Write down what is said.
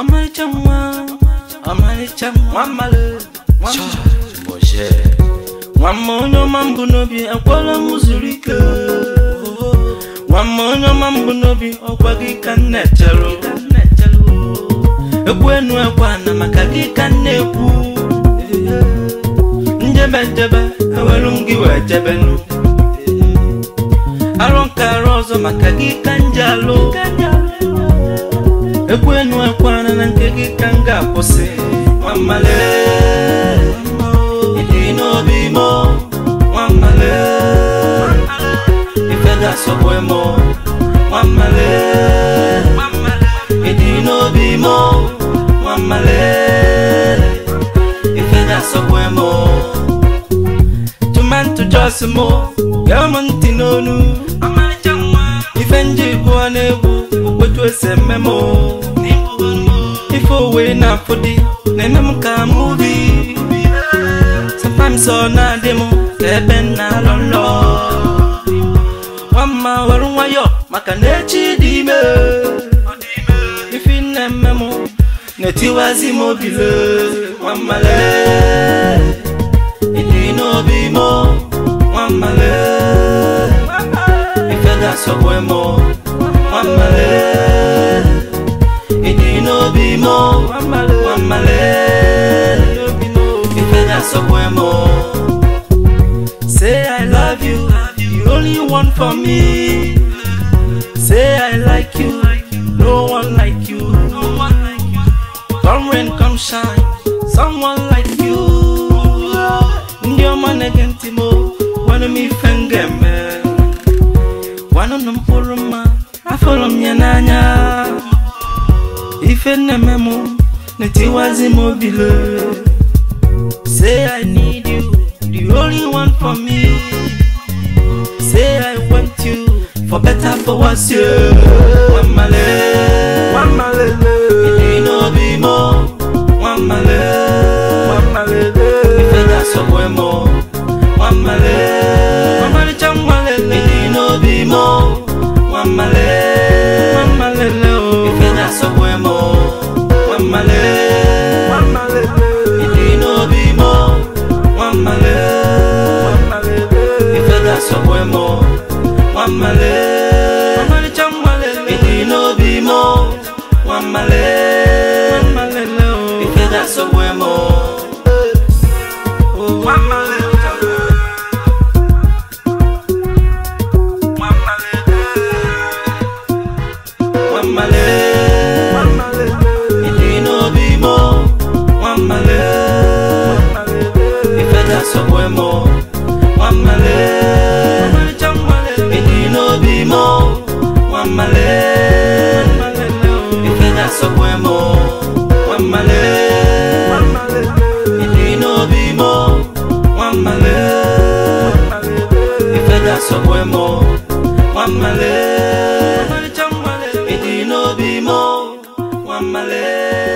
ọmarịcha nwa ọmarịcha nwa mmalụ nwa Moje. nwamma onye ọma mbụ n'obi akwala m zuru ike nwamma onye ọma mbụ n'obi ọkwa gị ka m na-echere ekwu enu ekwe ana maka gị ka m na-ekwu njebe njebe ewelu m gị wee jebe nụ arụ nke arụ ọzọ maka gị ka m ji alụ ekwu enu ekwe ana na nke gị ka m ga-akwụsị nwammale ịdị n'obi mo nwammale ife ga-asọgbu mo nwammale ịdị n'obi mo nwammale ife ga-asọgbu mo tụmantụ jos mo gee m ntị n'onu ife nji gụọ n'egwu okwetu esi eme mo ife owe na-afụ dị na-eme m ka muvi sometimes ọ na-adị m ka ebe m na-alọ nlọ nwamma were nwayọ maka na echi dị ime ife na-eme m na-etiwazi m obile nwammale ịdị n'obi m nwammale ife ga-asọgbu m nwammale ịdị n'obi m nwammale ife ga-asọgbu m say i love you you only one for me say i like you no one like you come rain come shine someone like you ndị ọma na-ege ntị m gwanụ m ife m ga-eme gwanụ na mkpụrụ mma afọrọ m ya n'anya ife na-eme m na-etiwazi m obile say i need you the only one for me say i want you for better for worse yeah. nwammale ịdị n'obi m nwammale ife ga-asọgbu m nwammale ọmarịcha nwammale ịdị n'obi m nwammale ife ga-asọgbu m nwammale ịdị n'obi m nwammale ife ga-asọgbu m nwammale ọmarịcha nwammale ịdị n'obi m nwammale ife ga-asọgbu m nwammale nwammale ịdị n'obi m nwammale ife ga-asọgbu m nwammale ịdị n'obi m nwammale ife ga-asọgbu m nwammale ịdị n'obi m nwammale ife ga-asọgbu m nwammale ịdị n'obi m nwammale